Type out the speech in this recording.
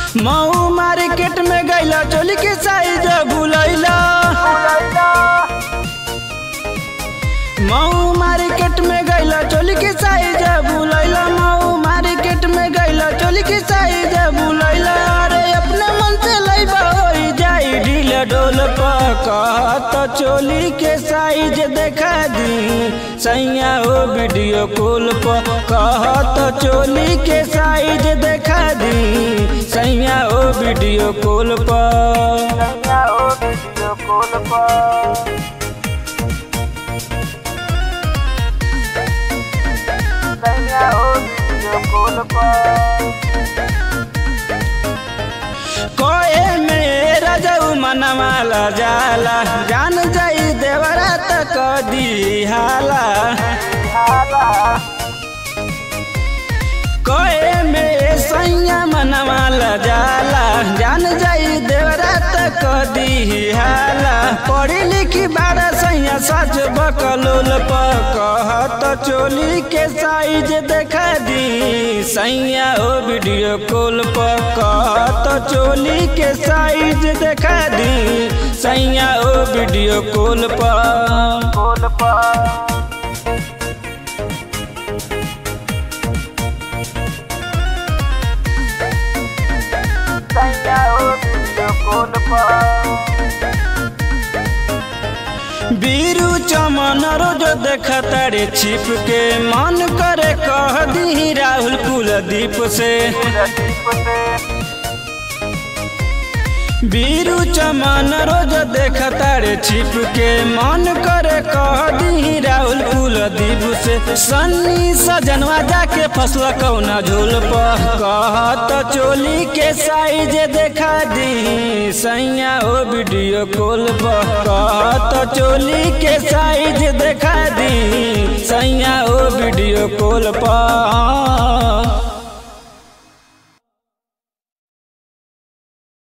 Mau market में गैला चोली के साइज भूलैला मऊ मार्केट में गैला चोली के साइज भूलैला मऊ मार्केट में गैला चोली के साइज भूलैला अरे अपने मन से लैबा होई जाई ढील डोल कहत चोली के साइज देखा दी सैया हो वीडियो कॉल पर कहत चोली के साइज देखा दी सैया हो वीडियो कॉल पर कोए में रजऊ मनमाला जाला जान जाई देवरा तक दी हाला कोए में सैया मनमाला जाला जान जाई देवरा तक दी हाला पढ़ी लिखी बारह सैया सच बकलोल कहत चोली के साइज देखा दी सैया ओ वीडियो कॉल पर कहत चोली के साइज देखा दी सैया ओ वीडियो कॉल पर बीरू चमन रोज देखता रे छिप के मन करे कह दी राहुल कुलदीप से बीरू चमन रोज देखता रे छिप के मन करे कह दी राहुल कुलदीप से सन्नी सजनवा जाके फसल कौना झोल पर कहत चोली के साइज देखा दी सैया ओ वीडियो कॉल पर कहत चोली के साइज देखा दी सैया ओ वीडियो कॉल पर